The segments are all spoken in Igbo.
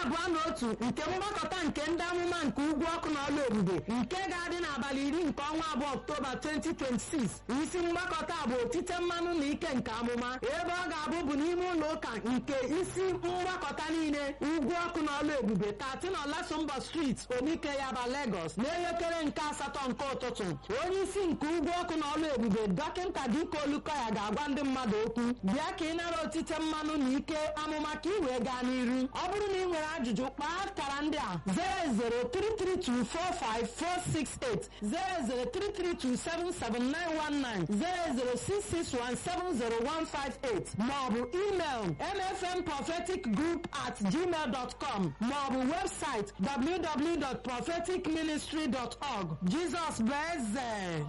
abụọ na otu nke mgbakọta nke ndị amụma nke ugwu ọkụ na ọla ebube nke ga-adị n'abalị iri nke ọnwa abụọ ọktoba 2026 isi mgbakọta bụ otite mmanụ na ike nke amụma ebe ọ ga-abụ bụ n'ime ụlọ ụka nke isi mgbakọta niile ugwu ọkụ na ọla ebube 13 ọlasumba street onike yaba lagos n'elekere nke asatọ nke ụtụtụ onye isi nke ugwu ọkụ na ọla ebube dọkịta dike olukoya ga-agwa ndị mmadụ okwu bịa ka ị nara otite mmanụ na ike amụma ka ị wee gaa n'iru ọ bụrụ na ị nwere ajụjụ kpaa akara ndị a 003324546 003327791 00661701558 maọbụ email mfmpropheticgroup at gmail.com maọbụ webụsaịtị www.propheticministry.org Jizọs bụ eze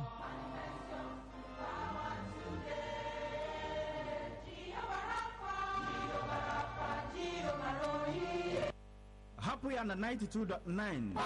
hapụ ya na 92.9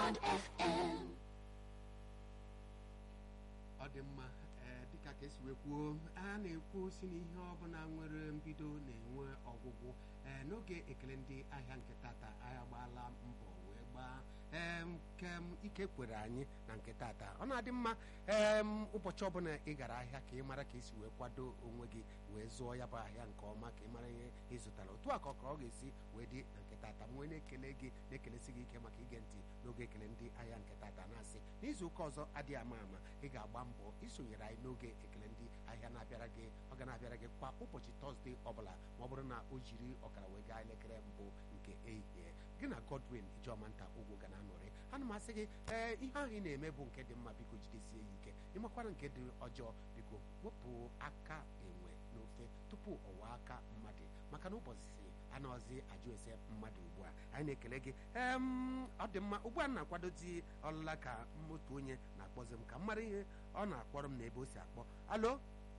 ọ dị mma ee dịka ka esi wee kwuo a na-ekwu si n'ihe ọbụla nwere mbido na-enwe ọgwụgwụ ee n'oge ekele ndị ahịa nke tata ahịa gbaala mbọ wee gbaa ee nke m ike kwere anyị na nke tata ọ na-adị mma ee m ụbọchị ọbụla ị gara ahịa ka ị mara ka esi wee kwado onwe gị wee zụọ ya bụ ahịa nke ọma ka ị mara ihe ị zụtara otu a ka ọ ka ọ ga-esi wee dị na nke tata m wee na-ekele gị na-ekelesi gị ike maka ige ntị n'oge ekele ndị ahịa nke tata na-asị n'izu ụka ọzọ adịghị ama ama ị ga-agba mbọ isonyere anyị n'oge ekele ndị ahịa na-abịara gị ọ ga na-abịara gị kwa ụbọchị tọzdee ọbụla ma ọ bụrụ na o jiri ọkara wee gaa elekere mbụ nke ehihie gị na godwin ijeọma nta ugwu ga na-anọrị ana m asị gị ee ihe ahụ ị na-eme bụ nke dị mma biko jidesie ya ike ịmakwara nke dị ọjọọ biko wepụ aka enwe n'ofe tupu ọwa aka mmadụ maka na ụbọchị anọzi ajụ ese mmadụ ugbu a anyị na-ekele gị em ọ dị mma ugbu a m na-akwadozi ọlụla ka otu onye na-akpọzi m ka m mara ihe ọ na-akpọrọ m n'ebe o si akpọ alo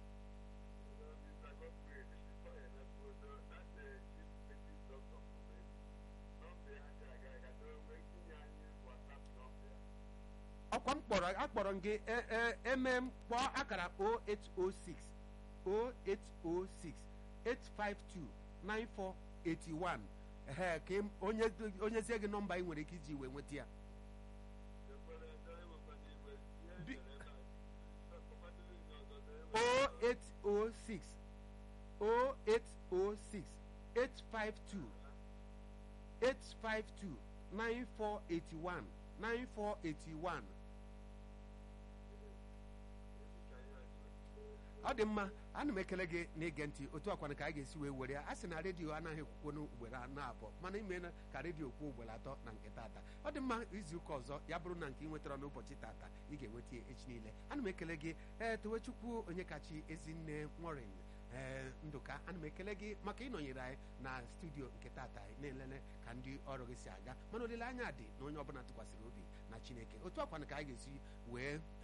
ọkwa m kpọrọ akpọrọ m gị e- e- eme m kpọọ akara 0806 0806 852 9481 ehe ka ị- onye onyezie gị nọmba ị nwere ike iji wee nweta ya Bi- 0806 0806 852 852 9481 9481 ọ dị mma ana m ekele gị na-ige ntị otu akwana ka a ga-esi wee were ya a sị na redio anaghị ekwukwo ugboro anọ abụọ mana ime na ka redio kwuo ugboro atọ na nke tata ọ dị mma izu ụka ọzọ ya bụrụ na nke ị nwetara n'ụbọchị tata ị ga-enweta ya echi niile ana m ekele gị ee towechukwu onye kachi ezinne nworin ee ndụka ana m ekele gị maka ịnọnyere anyị na studio nke tata na-elele ka ndị ọrụ gị si aga mana olileanya dị na onye ọbụla tụkwasịrị obi na chineke otu akwana ka a ga-esi wee